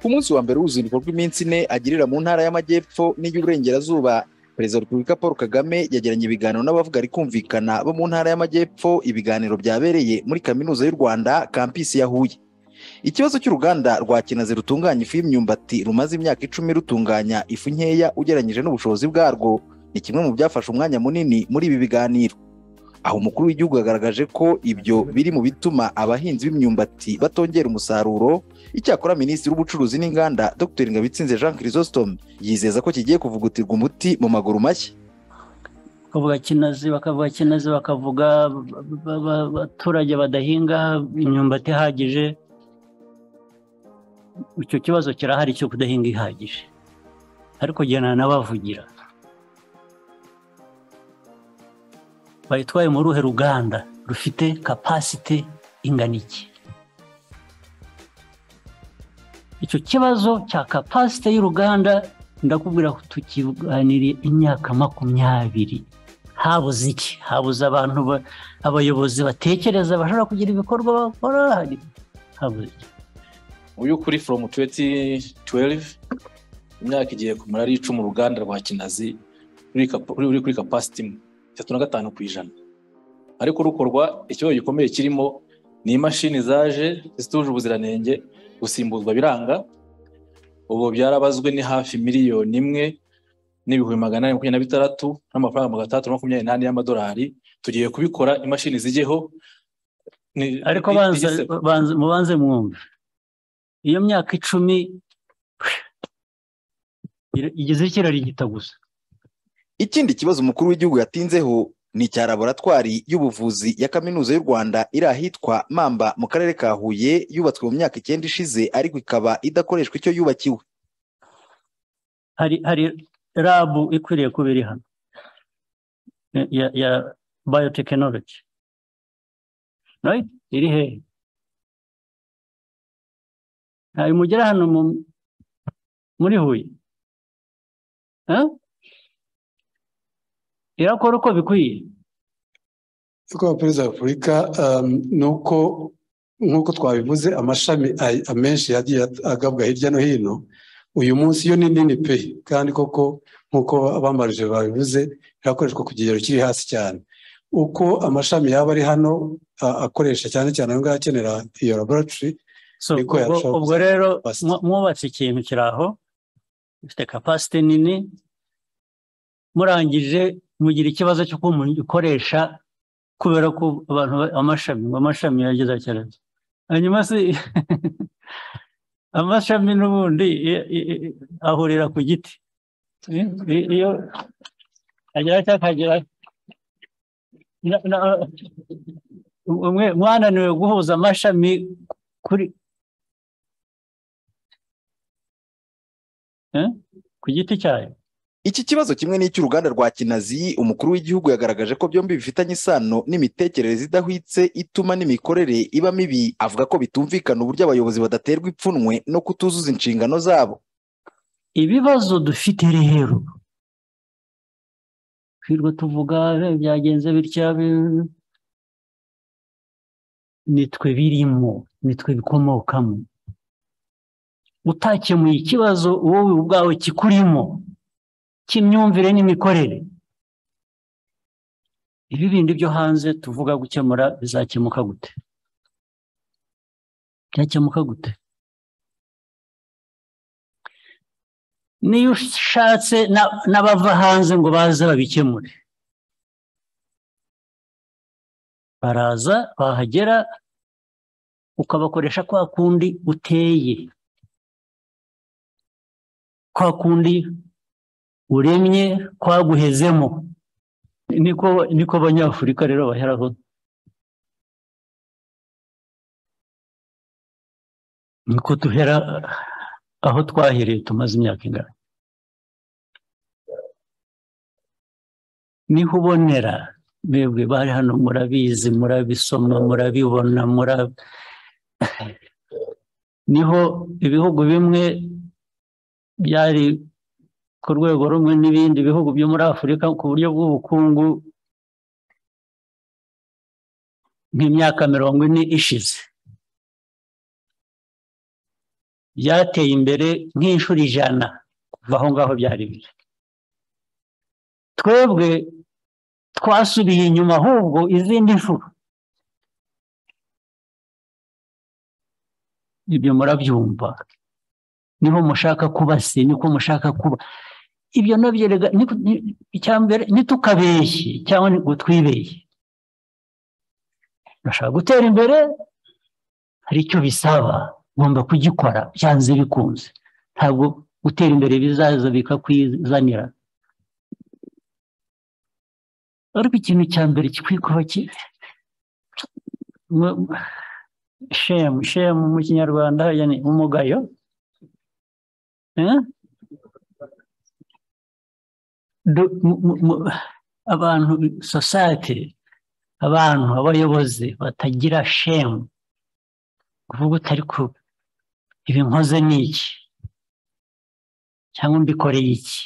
ku munsi wa mbere w'uruzinduko rw'iminsi ine agirira mu ntara y'amajyepfo n'iy'uburengerazuba perezida wa repubulika paul kagame yagiranye ibiganiro n'abavuga rikumvikana bo mu ntara y'amajyepfo ibiganiro byabereye muri kaminuza y'u rwanda kampisi ya huye ikibazo cy'uruganda rwa kinazi rutunganya ifu y'imyumbati rumaze imyaka icumi rutunganya ifu nkeya ugereranyije n'ubushobozi bwarwo ni kimwe mu byafashe umwanya munini muri ibi biganiro aho umukuru w'igihugu yagaragaje ko ibyo biri mu bituma abahinzi b'imyumbati batongera umusaruro icyakora minisitiri w'ubucuruzi n'inganda dr ngabitsinze jean chrysostome yizeza ko kigiye kuvugutirwa umuti mu maguru mashya bakavuga kinazi bakavuga kinazi bakavuga abaturage badahinga imyumbati ihagije icyo kibazo kirahari cyo kudahinga ihagije ariko gena nabavugira bayitwaye mu ruhe ruganda rufite kapasite ingana iki icyo kibazo cya kapasite y'uruganda ndakubwira ko tukiganiriye imyaka makumyabiri habuze iki habuze abantu abayobozi batekereza bashobora kugira ibikorwa bakora habuze iki uyu kuri foromu tuweti tuwelive imyaka igiye kumara ari icumi uruganda rwa kinazi ruri kuri kapasite imwe itatu na gatanu ku ijana ariko rukorwa ikibazo gikomeye kirimo ni imashini zaje zituje ubuziranenge gusimbuzwa biranga ubu byarabazwe ni hafi miliyoni imwe n'ibihumbi magana ane makumyabiri na bitandatu n'amafaranga magana atandatu makumyabiri n'ane y'amadolari tugiye kubikora imashini zijyeho ariko mubanze mwumve iyo myaka icumi igize ikirarigita gusa ikindi kibazo umukuru w'igihugu yatinzeho ni icya laboratwari y'ubuvuzi ya kaminuza y'u rwanda iri ahitwa mamba mu karere ka huye yubatswe mu myaka icyenda ishize ariko ikaba idakoreshwa icyo yubakiwe hari hari rabu ikwiriye kuba iri hano ya ya bayotekinoloji iri hehe ntayo mugera hano muri huye irakora uko bikwiye icyo perezida wa repubulika ni uko nk'uko twabivuze amashami amenshi yagiye agabwa hirya no hino uyu munsi yo ni nini pe kandi koko nk'uko abamarije babivuze irakoreshwa ku kigero kiri hasi cyane uko amashami yaba ari hano akoresha cyane cyane ayo ngayo akenera iyo laboratwari niko yashobora ubwo rero mwubatse ikintu kiri aho gifite kapasite nini murangije mugira ikibazo cyo kumukoresha kubera ko abantu amashami amashami yageze cyane hanyuma se amashami n'ubundi ahurira ku giti iyo agera cyangwa akagera mwananiwe guhuza amashami kuri ku giti cyayo iki kibazo kimwe n'icy'uruganda rwa kinazi umukuru w'igihugu yagaragaje ko byombi bifitanye isano n'imitekerereze idahwitse ituma n'imikorere iba mibi avuga ko bitumvikana uburyo abayobozi badaterwa ipfunwe no kutuzuza inshingano zabo ibibazo dufite rero twirwa tuvuga byagenze bitya nitwe birimo nitwe bikomokamo utakemuye ikibazo wowe ubwawe kikurimo cy'imyumvire n'imikorere ibi bindi byo hanze tuvuga gukemura bizakemuka gute byakemuka gute niyo ushatse n'abava hanze ngo baze babikemure baraza bahagera ukabakoresha kwa kundi uteye kwa kundi uremye kwaguhezemo niko niko abanyafurika rero baheraho niko duhera aho twahereye tumaze imyaka ingana niho ubonera mwebwe bari hano murabizi murabisoma murabibona mura niho ibihugu bimwe byari ku rwego rumwe n'ibindi bihugu byo muri afurika ku buryo bw'ubukungu nk'imyaka mirongo ine ishize byateye imbere nk'inshuro ijana kuva aho ngaho byari biri twebwe twasubiye inyuma ahubwo izindi nshuro ibyo murabyumva niho mushaka kuba se niko mushaka kuba ibyo nabyo rega mbere ntitukabeshye cyangwa ngo twibeshye urashaka gutera imbere hari icyo bisaba ugomba kugikora byanze bikunze ntabwo gutera imbere bizaza bikakwizanira ariko ikintu cya mbere kikwikuba shemu shemu mu kinyarwanda ni umugayo abantu sosayete abantu abayobozi batagira shemu kuvuga utari ku ibi nkoze ni iki cyangwa mbikoreye iki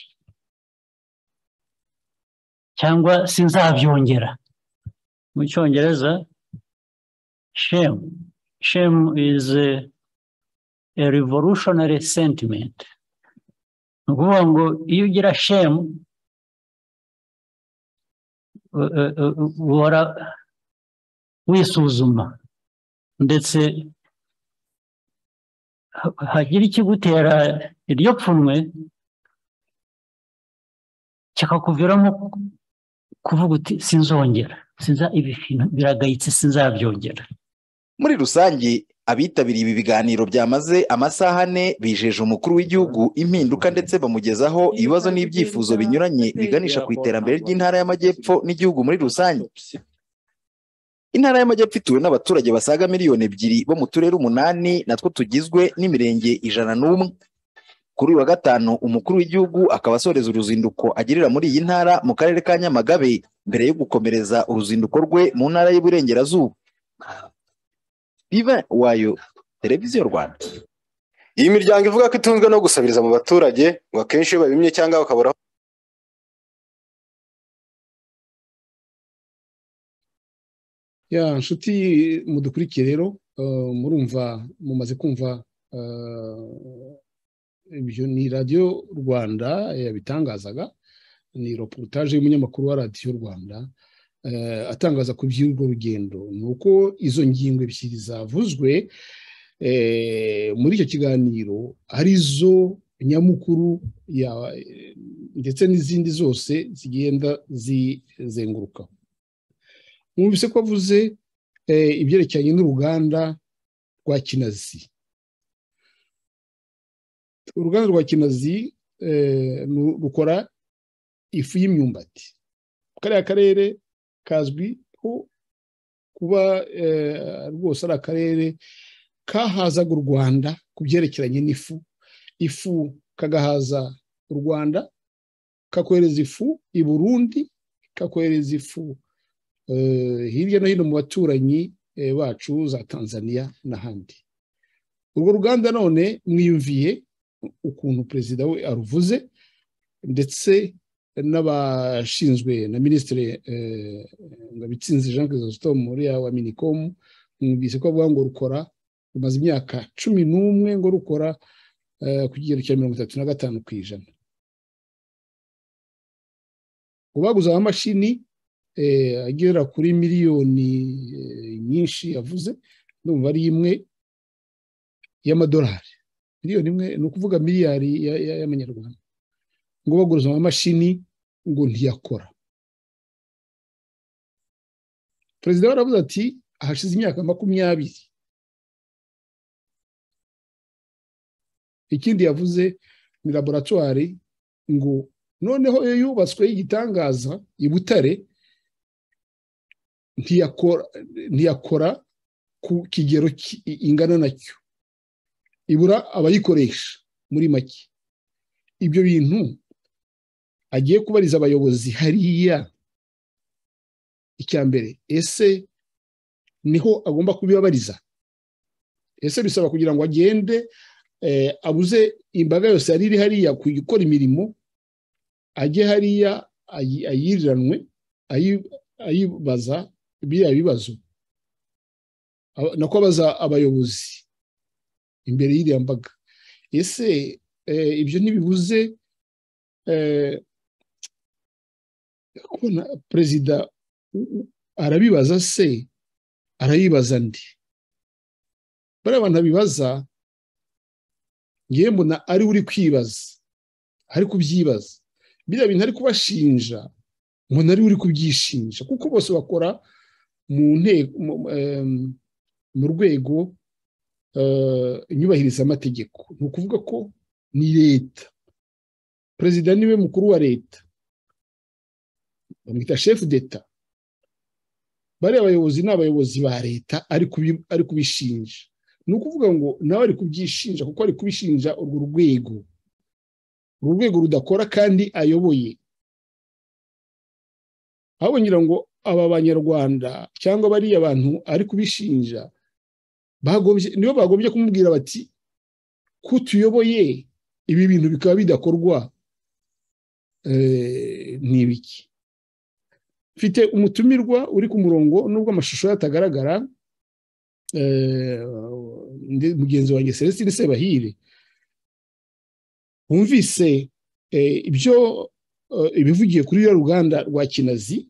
cyangwa sinzabyongera mu cyongereza shame shame is a, a revolutionary sentiment ni ukuvuga ngo iyo ugira shame uhora wisuzuma ndetse hagira ikigutera iryo pfunwe kikakuviramo kuvuga uti sinzongera ibi bintu biragayitse sinzabyongera muri rusange abitabiriye ibi biganiro byamaze amasaha ane bijeje umukuru w'igihugu impinduka ndetse bamugezaho ibibazo n'ibyifuzo binyuranye biganisha ku iterambere ry'intara y'amajyepfo n'igihugu muri rusange intara y'amajyepfo ituwe n'abaturage basaga miliyoni ebyiri bo mu turere umunani natwo tugizwe n'imirenge ijana n'umwe kuri uyu wa gatanu umukuru w'igihugu akaba asoreza uruzinduko agirira muri iyi ntara mu karere ka nyamagabe mbere yo gukomereza uruzinduko rwe mu ntara y'uburengerazuba biva wayo televiziyo rwanda iyi miryango ivuga ko itunzwe no gusabiriza mu baturage ngo akenshi iyo babimye cyangwa bakabura ya nshuti mudukurikiye rero murumva mumaze kumva ibyo ni radiyo rwanda yabitangazaga ni reportage y'umunyamakuru wa radiyo rwanda atangaza ku by'urwo rugendo ni uko izo ngingo ebyiri zavuzwe muri icyo kiganiro arizo nyamukuru ndetse n'izindi zose zigenda zizengurukaho mwumvise ko avuze ibyerekeranye n'uruganda rwa kinazi uruganda rwa kinazi rukora ifu y'imyumbati kariya karere kazwiho kuba rwose ari akarere kahazaga u rwanda ku byerekeranye n'ifu ifu kagahaza u rwanda kakohereza ifu i burundi kakohereza ifu hirya no hino mu baturanyi bacu za tanzania n'ahandi urwo ruganda none mwiyumviye ukuntu perezida we aruvuze ndetse n'abashinzwe na minisitiri ngabitsinze jean christophe muriya wa minikomu mwumvise ko avuga ngo rukora rumaze imyaka cumi n'umwe ngo rukora ku kigero cya mirongo itatu na gatanu ku ijana ngo baguze amamashini agera kuri miliyoni nyinshi yavuze ndumva ari imwe y'amadolari miliyoni imwe ni ukuvuga miliyari y'amanyarwanda ngo baguriza amamashini ngo ntiyakora perezida baravuze ati hashize imyaka makumyabiri ikindi yavuze ni laboratwari ngo noneho iyo yubatswe y'igitangaza i butare ntiyakora ku kigero ingana nacyo ibura abayikoresha muri make ibyo bintu agiye kubariza abayobozi hariya icya mbere ese niho agomba kubibabariza ese bisaba kugira ngo agende abuze imbaga yose yari iri hariya gukora imirimo ajye hariya ayiriranwe ayibaza biriya bibazo nako abaza abayobozi imbere y'iriya mbaga ese ibyo ntibibuze kubona perezida arabibaza se arayibaza ndi bariya bantu abibaza ngewe mbona ariwe uri kwibaza ari kubyibaza biriya bintu ari kubashinja mbona ariwe uri kubyishinja kuko bose bakora mu nteko mu rwego inyubahiriza amategeko ni ukuvuga ko ni leta perezida niwe mukuru wa leta bamwita shefu d'eta bariya abayobozi ni abayobozi ba leta ari kubishinja ni ukuvuga ngo nawe ari kubyishinja kuko ari kubishinja urwo rwego uru rwego rudakora kandi ayoboye ahubwo ngira ngo aba banyarwanda cyangwa bariya abantu ari kubishinja nibo bagombye kumubwira bati ko tuyoboye ibi bintu bikaba bidakorwa ni ibiki mfite umutumirwa uri ku murongo nubwo amashusho yatagaragara mugenzi wanjye celestine sebahire wumvise ibyo ibivugiye kuri ruriya ruganda rwa kinazi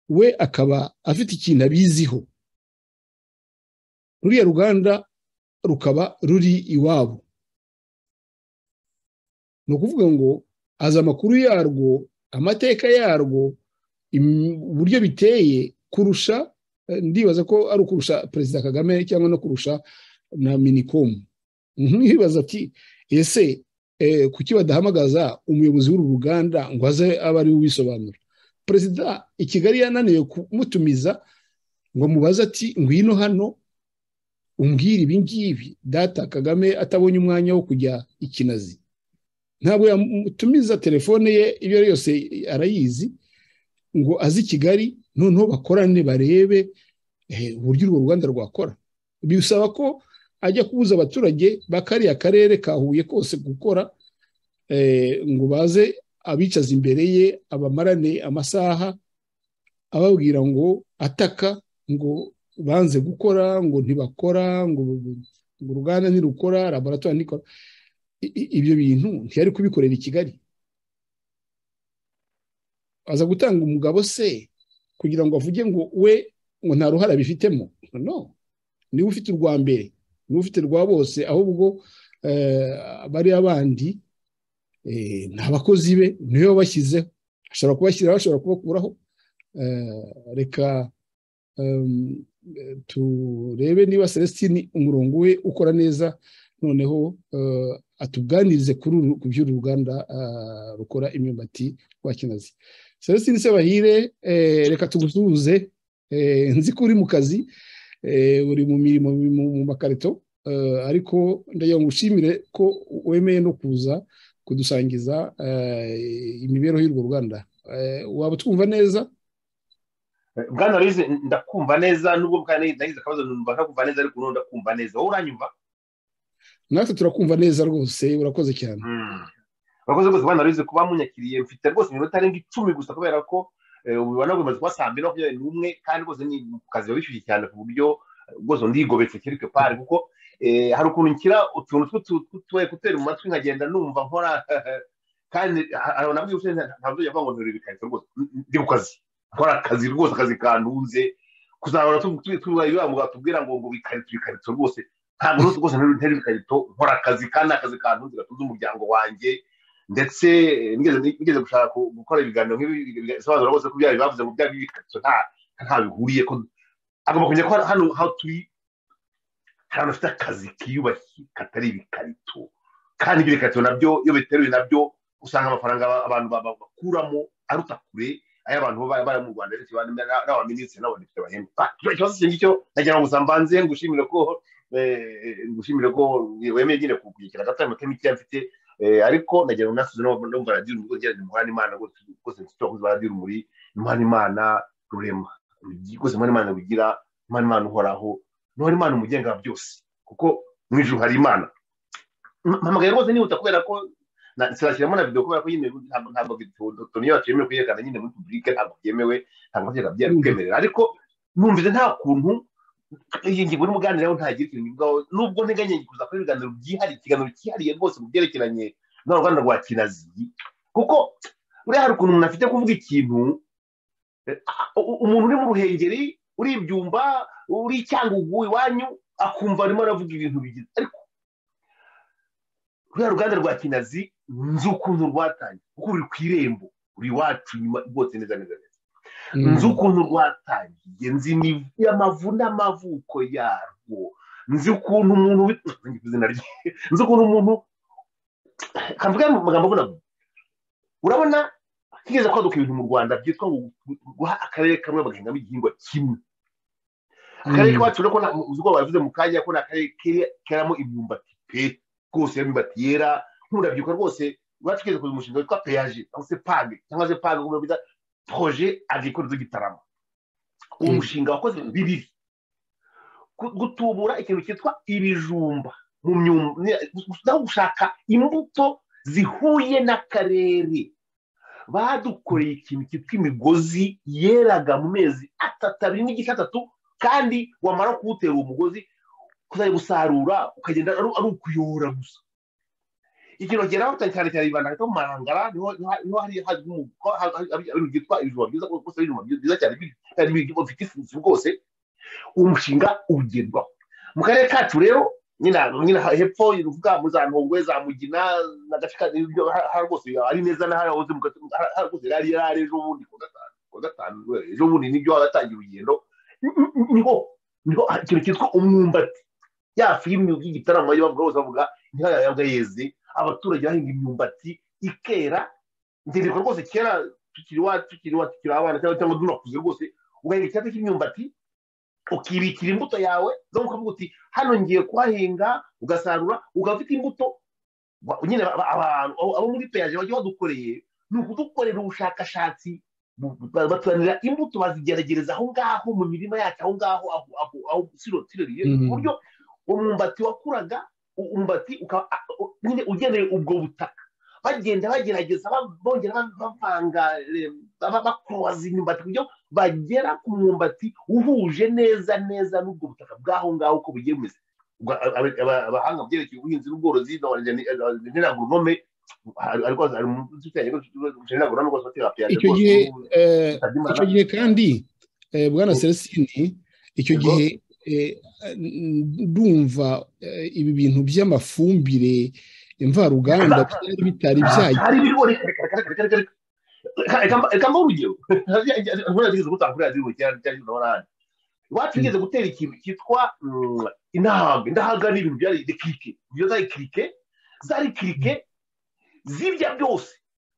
we akaba afite ikintu abiziho ruriya ruganda rukaba ruri iwabo ni ukuvuga ngo azi amakuru yarwo amateka yarwo uburyo biteye kurusha ndibaza ko ari ukurusha perezida kagame cyangwa no kurusha na minikomu ntibibaza ati ese kuki badahamagaza umuyobozi w'uru ruganda ngo aze abe ari ubisobanura perezida i kigali yananiwe kumutumiza ngo mubaze ati ngwino hano umbwire ibi ngibi data kagame atabonye umwanya wo kujya ikinazi ntabwo yamutumiza telefone ye iyo ari yose arayizi ngo azi kigali noneho bakorane barebe uburyo urwo ruganda rwakora bisaba ko ajya kubuza abaturage ba kariya karere kahuye kose gukora ngo baze abicaza imbere ye abamarane amasaha ababwira ngo ataka ngo banze gukora ngo ntibakora ngo uruganda ntirukora laboratwari ntikora ibyo bintu ntiyari kubikorera i kigali aza gutanga umugabo se kugira ngo avuge ngo we ngo nta ruhare abifitemo no niba ufite urwa mbere niba ufite rwa bose ahubwo bariya bandi ni abakozi be niyo bashyizeho ashobora kubashyiraho ashobora kubakuraho reka turebe niba celestine umurongo we ukora neza noneho atuganirize ku by'uru ruganda rukora imyumbati rwa kinazi celestine sebahire reka tugusuhuze nzi ko uri mu kazi uri mu mirimo mu makarito ariko ndagira ngo ushimire ko wemeye no kuza kudusangiza imibereho y'urwo ruganda waba utwumva neza bwana rize ndakumva neza nubwo nagize akabazo numva ntakumva neza ariko ubu ndakumva neza wowe uranyumva natwe turakumva neza rwose urakoze cyane urakoze rwose bwana ruzi kuba munyakiriye mfite rwose iminota arenga icumi gusa kubera ko ubibona bimaze kuba saa mbiri makumyabiri n'umwe kandi rwose ni ku kazi bishyuye cyane ku buryo rwose ndigobetse kirike pari kuko hari ukuntu nshyira utuntu tw'utwekuteri mu matwi nkagenda numva nkora kandi nabwo iyo ntabwo yava ngo nturire ibikarito rwose ndi ku kazi nkora akazi rwose akazi kanduze kuzahora tubwira ngo ngo bikarito ibikarito rwose ntabwo rwose rwose ntari ibikarito nkora akazi kandi akazi kantu gatunze umuryango wanjye ndetse nigeze gushaka gukora ibiganiro nk'ibi bisobanura rwose ko byari bavuze ngo byari ibikarito nta bihuriye ko agomba kumenya ko hano aho turi hari ahantu hafite akazi kiyubakiye katari ibikarito kandi ibyo bikarito nabyo iyo biteruye nabyo usanga amafaranga abantu bakuramo aruta kure ay'abantu baba bari mu rwanda ndetse n'abaminisitiri n'abadepite bahembwa ikibazo icyo ngicyo nagira ngo gusa mbanze ngushimire ko gushimira ko wemeye nyine kugira agatanga amatema icyo mfite ariko nagira ngo nasuze numva radiyo urumuri rwose gerageza umuhana imana rwose mfite abakozi ba radiyo urumuri imana imana rurema rwose imana imana rugira imana imana uhoraho n'uhora imana umugenga wa byose kuko mu ijuru hari imana mpamagaye rwose nihuta kubera ko sinashyiramo na videwo kubera ko nyine ntabwo tuniyo batemewe kuyerekana nyine muri publike ntabwo byemewe ntabwo batemewe ariko numvise nta kuntu iyi ngingo y'umuganiraho ntagira ikintu nyigaho nubwo nteganya kuza kuri ibiganiro byihariye ikiganiro cyihariye rwose mu byerekeranye n'uruganda rwa kinazi kuko buriya hari ukuntu umuntu afite kuvuga ikintu eh, u- umuntu uri mu ruhengeri uri ibyumba uri icyangugu iwanyu akumva arimo aravuga ibintu bigize ariko ruriya ruganda rwa kinazi nzi ukuntu rwatangiye kuko ruri ku irembo ruri iwacu inyuma rwose neza neza neza nzi ukuntu rwatangiye nzi imivu amavu n'amavuko yarwo nzi ukuntu umuntu wi- nzi izina rye nzi ukuntu umuntu kavuga mu magambo abona urabona kigeze kwaduka ibintu mu rwanda byitwa ngo gu- guha akarere kamwe bagahingamo igihingwa kimwe akarere kacu urabona ko nta- uzi ko bavuze mu kanya ko ni akarere ke- keramo imyumbati pe rwose imyumbati yera nturabyibuka rwose iwacu kigeze kuza umushinga witwa peyaje cyangwa se page cyangwa se page uko bita projet agricole de Gitarama uwo Mm. mushinga wakoze ibintu bibiri Gu- gutubura ikintu cyitwa ibijumba mu myumba naho gushaka imbuto zihuye n'akarere badukoreye ikintu cyitwa imigozi yeraga mu mezi atatu abiri n'igice atatu kandi wamara kuwutera uwo mugozi kuzajya gusarura ukagenda ari ari ukuyora gusa ikintu bageraho cyane cyane cyane bibanda hagati mu marangara niho niho- niho hari hazwi nk'uko byitwa ibijumba byiza kuko ari ibijumba byiza cyane bi- kandi bi- bifite ifufu rwose uwo mushinga ugerwaho mu karere kacu rero nyina nyina hepfo uvuga muri za ntongwe za mugina na gace ka ibyo ha- ha- rwose ari neza na hariya wahoze mu gace ha- ha- rwose yari yari ejo bundi ku wa gatanu ku wa gatanu eh, ejo bundi nibyo watangiye urugendo Ni- ni- niho niho ha- ikintu cyitwa umwumbati ya filime y'igitaramo bavuga bose bavuga niho yabwa yeze abaturage bahinga imyumbati ikera ndibuka rwose kera tukiri wa tukiri wa tukiri abana cyangwa cyangwa dunakuze rwose ugahinga icyatsi cy'imyumbati ukibikira imbuto yawe zo ukavuga uti hano ngiye kuhahinga ugasarura ugafite imbuto Ba- nyine aba- abantu abo abo muri peyaje bajya badukoreye ni ukudukorera ubushakashatsi bu- bu- ba- batuzanira imbuto bazigeragereza aho ngaho mu mirima yacu aho ngaho aho aho aho siro siro riri ku Mhm. buryo umwumbati wakuraga u- umwumbati ukaba a- u- nyine ugeneye ubwo butaka bagenda bagerageza ba- bongera ba- bavanga eh, ba- bakoroza imyumbati ku buryo bagera ku mwumbati uhuje neza neza n'ubwo butaka bw'aho ngaho uko bugiye bumeze Ubwo aba- aba- aba- abahanga mu byerekeye ubuhinzi n'ubworozi n'inagurunome ariko hari umuntu ufite agronome rwose bafite apiyaje icyo rwose gihe ubu- eh, Musabyimana. icyo gihe kandi eh, bwana Mm. celestini icyo Yego. gihe eh, ndumva eh, ibi bintu by'amafumbire mvaruganda byari bitari byajya hari ibiriho reka reka reka reka reka reka Reka- reka mba- reka mbahe urugero ntabwo yigeze gutanga kuri radiyo cyane cyane cyane oranje iwacu yigeze gutera ikintu cyitwa mm, indahaga indahaga ni ibintu byari de kirike ibyo zari kirike zari kirike zirya byose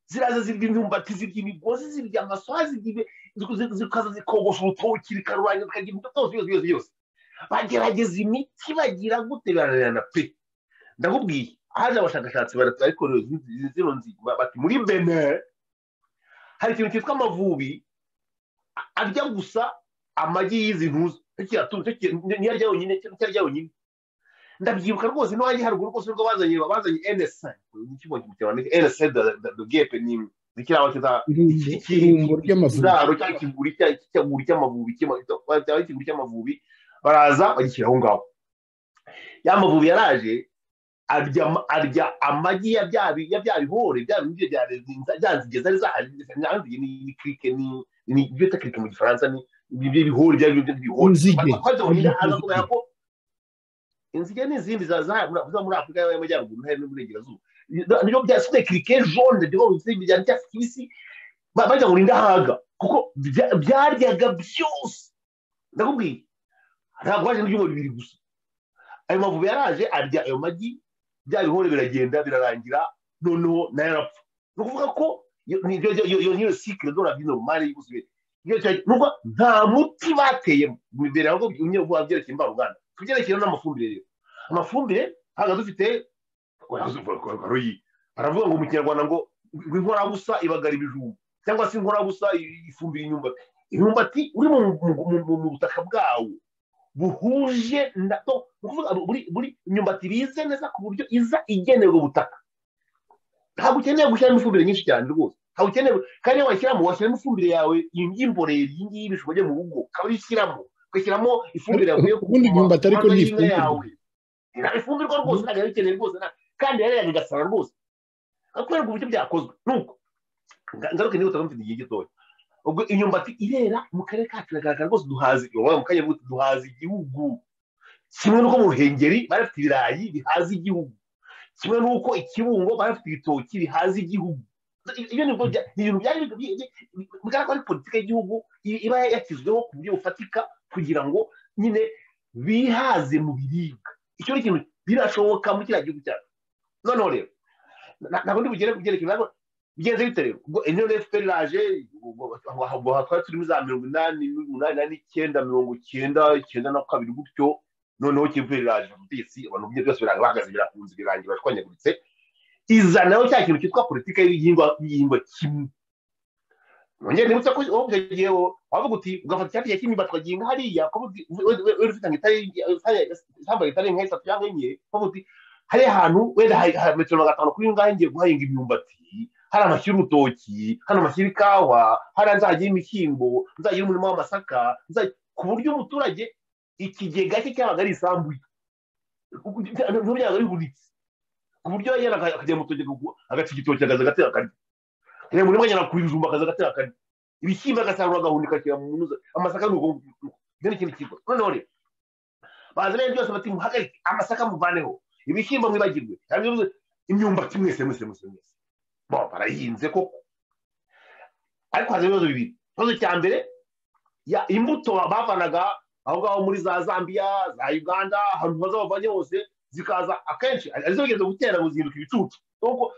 ziraza zirya imyumbati zirya imigozi zirya amasoha zirya ibi- zi- zi- zikaza zikogosha urutoki rikarurangira zikarya ibintu byose byose byose byose bagerageza imiti bagira gute bararirana pe ndakubwiye haje abashakashatsi baratu ariko rero izi- izi zino nzi- ba- bati muri bene hari ikintu cyitwa amavubi arya gusa amagi y'izi ntuza niyo arya yonyine cyangwa icyo arya yonyine ndabyibuka rwose n'iwanjye haruguru rwose nibwo bazanye bazanye enesa ikigo cy'umutekano enesa dogepe ni zikiriya bakiza iki- iki- irumbo ry'amavubi ikiraro cyangwa ikiguri cya- ikiguri cy'amavubi cyangwa ikiguri cy'amavubi baraza bagishyira aho ngaho ya mavubi yaraje arya arya amagi ya bya bi- ya bya bihore bya bindi bya bya- bya nzige zari zahari nanzige ni ni kirike ni ni ibyo bita kirike mu gifaransa ni ibyo bihore bya bindi bihore Inzige. kwaje mu gira aza kubera ko inzige n'izindi za za za muri Afurika y'amajyaruguru n'ahari n'uburengerazuba nibyo byasubiye kirike jaune byo bizindi bya cyatsi kibisi ba- bajya ngo indahaga kuko bya- byaryaga byose ndakubwiye ntabwo waje n'ibyuma bibiri gusa ayo mavubi yaraje arya ayo magi bya bihore biragenda birarangira noneho nayo arapfa ni ukuvuga ko iyo- ni- iyo- iyo iyo- iyo sikire dora bino mari y'ubuzima iyo cyari nubwo nta muti bateyemo mu imbere ahubwo byumye vuba byerekeye imvaruganda ku byerekeye n'amafumbire rero amafumbire ntabwo dufite waruyi baravuga ngo mu kinyarwanda ngo ngo inkorabusa ibagara ibijumba cyangwa se inkorabusa i- ifumbira imyumbati imyumbati uri mu mu- mu- mu- mu butaka bwawo buhuje na to ni ukuvuga buri buri imyumbati bize neza ku buryo iza igenewe ubutaka ntabwo ukeneye gushyiramo ifumbire nyinshi cyane rwose ntabwo ukeneye kandi iyo washyiramo washyiramo ifumbire yawe y'imborera iyi ngiyi ibishobora mu rugo ukaba uyishyiramo ugashyiramo ifumbire yavuye ku ubundi imyumbati ariko ni y'inka ifumbire. yawe Nta ifumbire rwose ntabwo yari ikeneye rwose nta- kandi yari yanyu igasara rwose akwereka uburyo byakozwe nuko Nga- ngaruke niba utamufite igihe gitoya ubwo imyumbati irera mu karere kacu iragaragara rwose duhaza mu kanya buti duhaza igihugu kimwe n'uko mu ruhengeri bari bafite ibirayi bihaza igihugu kimwe n'uko i kibungo bari bafite ibitoki bihaza igihugu ibyo ni ibyo bintu byari bi- bi- bi- bigaragara ko ari politiki y'igihugu i- iba yakizweho ku buryo bufatika kugira ngo nyine bihaze mu biribwa icyo ni ikintu birashoboka muri kiriya gihugu cyacu noneho rero na- ntabwo ndi bugere ku byerekeye ntabwo bigenze bite rero ubwo eniyo efuperi iraje ubwo aho- aho- aho twari turimo za mirongo inani umunani n'icyenda mirongo icyenda icyenda na kabiri gutyo noneho efuperi iraje ubutegetsi abantu bye byose birahagaze birakunze birangira bashwanyaguritse izanaho cya kintu cyitwa politiki y'ibihingwa y'igihingwa kimwe nongere nibutse ko wowe icyo gihe wo- wavuga uti ugafata icyatsi cya kimwe tukagihinga hariya kuko uzi- we- we- wenda ufite ngo itari isambaye itari nka esatu cyangwa enye wavuga uti hari ahantu wenda hari hari metero magana atanu kuri ngahe ngiye guhahinga imyumbati hari amashyira urutoki hano amashyira ikawa hariya nzagira imishyimbo nzagira umurima w'amasaka nza- ku buryo umuturage ikigega cye cyabaga ari isambu ye Ubwo- nubwo byabaga bihunitse ku buryo yajyana aka- akajya mu rutoki akagu- agaca igitoki akaza agatera akarya reba muri mwanya ku bijumba akaza agatera akarya ibishyimbo agasarura agahunika akira mu munuza amasaka ni uko ibyo ni ikindi kigo noneho rero baza rero byose bati muhagarike amasaka muvaneho ibishyimbo mwibagirwe cyangwa ibyo- imyumbati mwese mwese mwese mwese bo barayihinze koko ariko haza ibibazo bibiri ikibazo cya mbere ya imbuto bavanaga aho ngaho muri za zambia za uganda ahantu baza bavanye hose zikaza akenshi arizo bageze gutera ngo zihinduka ibicucu nuko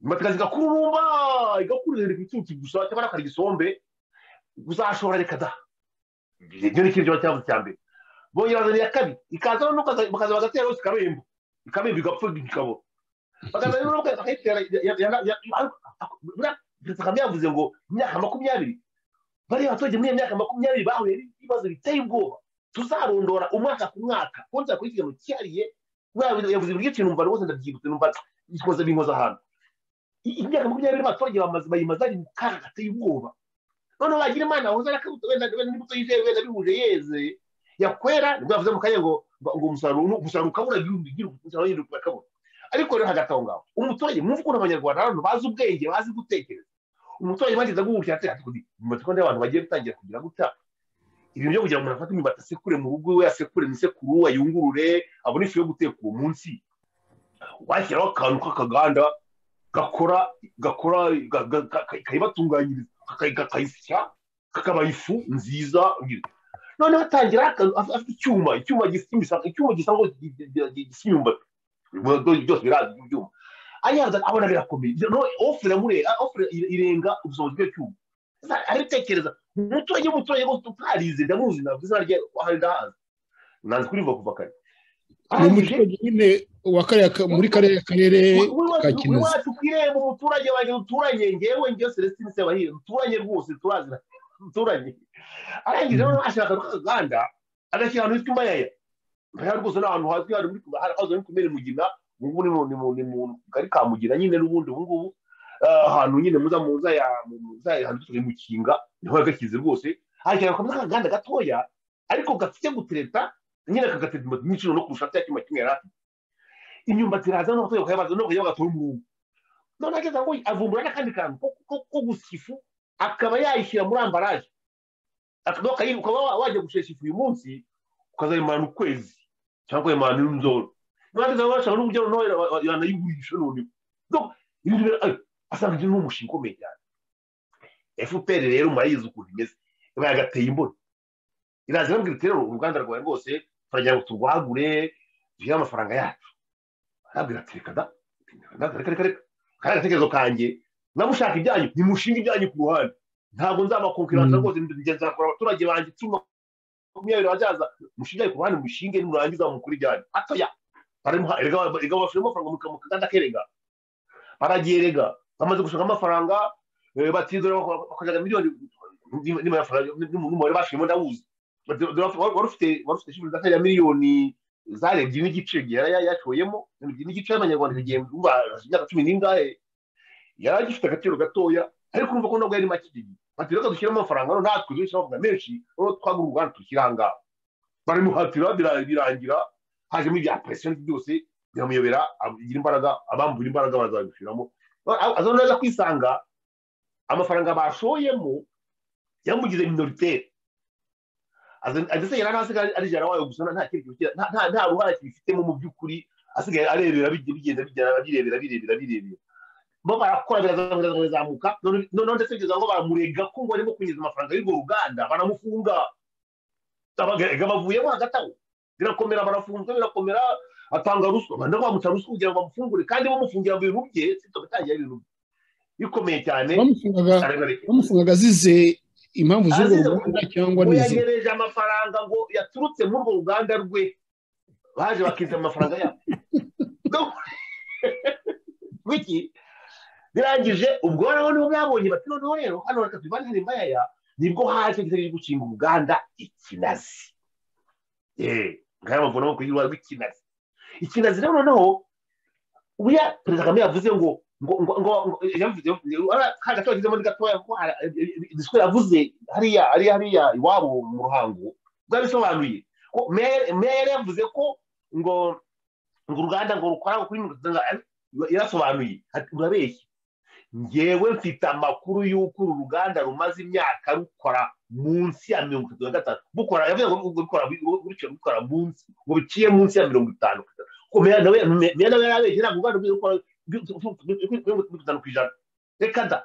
imbatika zigakururumba igakura ihinduka ibicucu gusa cyangwa n'akari gisombe uzashobora reka da ibyo ni ikintu kiba cyavuze cya mbere bongera bazanira kabiri ikaza noneho ukaza- bakaza bagatera yose ikaremba ikaremba igapfa ikabura bakaza rero bakaza bakayitera ya- ya- ya- ya- ariko- ako- buriya Perezida Kagame yavuze ngo imyaka makumyabiri bariya baturage muri iyo myaka makumyabiri bahuye n'ibibazo biteye ubwoba tuzarondora umwaka ku mwaka konsa kuri ikintu cyihariye Mwa- yavuze uburyo ikintu numva rwose ndabyibutse numva bikoze binkoza ahantu I- imyaka makumyabiri abaturage bamaze- bayimaze ari mu kaga gateye ubwoba noneho wagira imana wahoze arakabuto wenda wenda n'imbuto yizewe wenda bihuje yeze yakwera nibwo yavuze mu kanya ngo ngo ngo umusaruro umusaruro ukabura ibihumbi bigira umusaruro yindi ukabura ariko rero hagati aho ngaho umuturage mwumva ukuntu abanyarwanda ari abantu bazi ubwenge bazi gutekereza umuturage bageze guhukira ati ati kundi mu matsiko y'abantu bagiye gutangira kugira gutya ibintu byo kugira ngo umuntu afate imibati asekure mu rugo iwe asekure mu isekuru ayungurure abone ifu yo guteka uwo munsi washyiraho akantu k'akaganda gakora gakora ga- ga- ga- ka- kayibatunganyiriza kaka- kakayisya kakabaha ifu nziza noneho atangira aka- af- afite icyuma icyuma gisa imisaka icyuma gisa ngo gi- gi- gi- gi- gisa imyumbati Byo- byo- byose birazi ibyuma ariyaza abona birakomeye noneho ofure amure ofure irenga ubushobozi bw'icyuma arabitekereza umuturage w'umuturage rwose utarize ndamuzi ntabwo izina rye ahari ndahazi nanze kurivuga kuva kare ni arangije umuturage nyine wa kariya ka- muri kariya karere ka kinazi iwacu ku irembo umuturage wanjye duturanye ngewe ngewe celestine sebahire duturanye rwose turazira duturanye arangije noneho ashaka akaganda agashyira ahantu hitwa imbayaya imbayaya rwose ni ahantu hazwi hari muri haza muri kumere mugina ubu ngubu ni mu ni mu ni mu kari ka mugina nyine n'ubundi ubu ngubu eh, ahantu nyine muza muza ya muza ya ahantu tuzi mukinga niho yagashyize rwose ariko yakomeza akaganda gatoya ariko gafite gutereta nyine kagateta imbuto nyinshi no kurusha cya cyuma kimwe yari afite imyumbati iraza n'abaturage bakayibaza no kujya bagatora umurongo none ageza ngo avumbura n'akandi kantu ko- ko- ko gusa ifu akaba yayishyira muri ambaraje akaba akayi- ukaba wa- wajya gushesha ifu uyu munsi ukazayimana ukwezi cyangwa ukayimana n'inzoro none ageza ngo ashaka n'uburyo noneho yana- yana- yanayigurisha noneho Donc, ibintu bira- ayo, asanga ibyo ni umushinga ukomeye cyane fpr rero murayizi ukuntu imeze iba yagateye imboni iraza irambwira iti rero uruganda rwawe rwose turagira ngo turwagure duhe amafaranga yacu arabwira ati reka da reka reka reka kariya gatekerezo kanjye namushaka ibyanyu nimushinga ibyanyu ku ruhande ntabwo nzabakonkiranza Mm. rwose nzakora abaturage banjye icumi makumyabiri bazaza mushinge ku ruhande mushinge nimurangiza mukuru ibyanyu atoya barimo erega erega bashiramo amafaranga mu mu kaganda kerega baragiyerega bamaze gushaka amafaranga eh, batizora bak- bakajaga miliyoni ni- ni- ni- ni- n'umubare bashirimo ndawuzi Bati- wari wari ufite wari ufite shifu ya miliyoni zari ebyiri n'igice yari ya- yacoyemo ibihumbi ebyiri n'igice y'amanyarwanda igihe umva imyaka cumi n'ingahe yari agifite agaciro gatoya ariko urumva ko nabwo yari make igihe bati reka dushyiremo amafaranga hano natwe dushyiramo amafaranga menshi noneho twagura uruganda dushyira aha ngaha baramuhatira bira- birangira hajemo ibya presiyo byose biramuyobera agira imbaraga abambura imbaraga bazabishiramo azabona aza kwisanga amafaranga bashoyemo yamugize minoritere Aza- ndetse yari asigaye ari jana wayo gusa nta kindi kintu nta- nta- nta ruhare kibifitemo mu by'ukuri asigaye arebera bijya bigenda bigenda birebera birebera birebera bo barakora birazamuka birazamuka none- noneho ndetse bigeza aho baramurega ko ngo arimo kwinjiza amafaranga y'urwo ruganda baramufunga abaga bavuyemo hagati aho birakomera barafunzwe birakomera atanga ruswa banda bamuca ruswa kugira ngo bamufungure kandi bamufungira mu bintu bye sitogatangira ibintu bye bikomeye cyane bamufungaga arabareka bamufungaga azize impamvu z'urwo Azize- ruganda cyangwa ngo n'izi yanyereje amafaranga ngo yaturutse muri urwo ruganda rwe baje bakiza amafaranga yabo No- Wiki, birangije ubwo noneho nibo mwabonye bati noneho rero hano reka tubibane mayaya nibwo haje igitego cyo gushinga uruganda ikinazi Eh, ngaya amavuno yo kuyirwa rw'ikinazi ikinazi rero noneho ubya perezida kagame yavuze ngo ngo ngo ngo ngo- yavuze kandi gato yagizemo ni gatoya kuko hari- disikuru yavuze hariya hariya hariya iwabo mu ruhango bwabisobanuye ko meya- meya yari yavuze ko ngo ngo uruganda ngo rukora kuri mirongo itanu yarasobanuye ati urabeshya ngewe mfite amakuru y'uko uru ruganda rumaze imyaka rukora munsi ya mirongo itatu na gatanu rukora yavuze ngo rukora rutyo rukora munsi ngo biciye munsi ya mirongo itanu ku ijana ko meya nawe meya nawe yarabeshye ntabwo uruganda rwiwe rukora mirongo itanu ku ijana reka da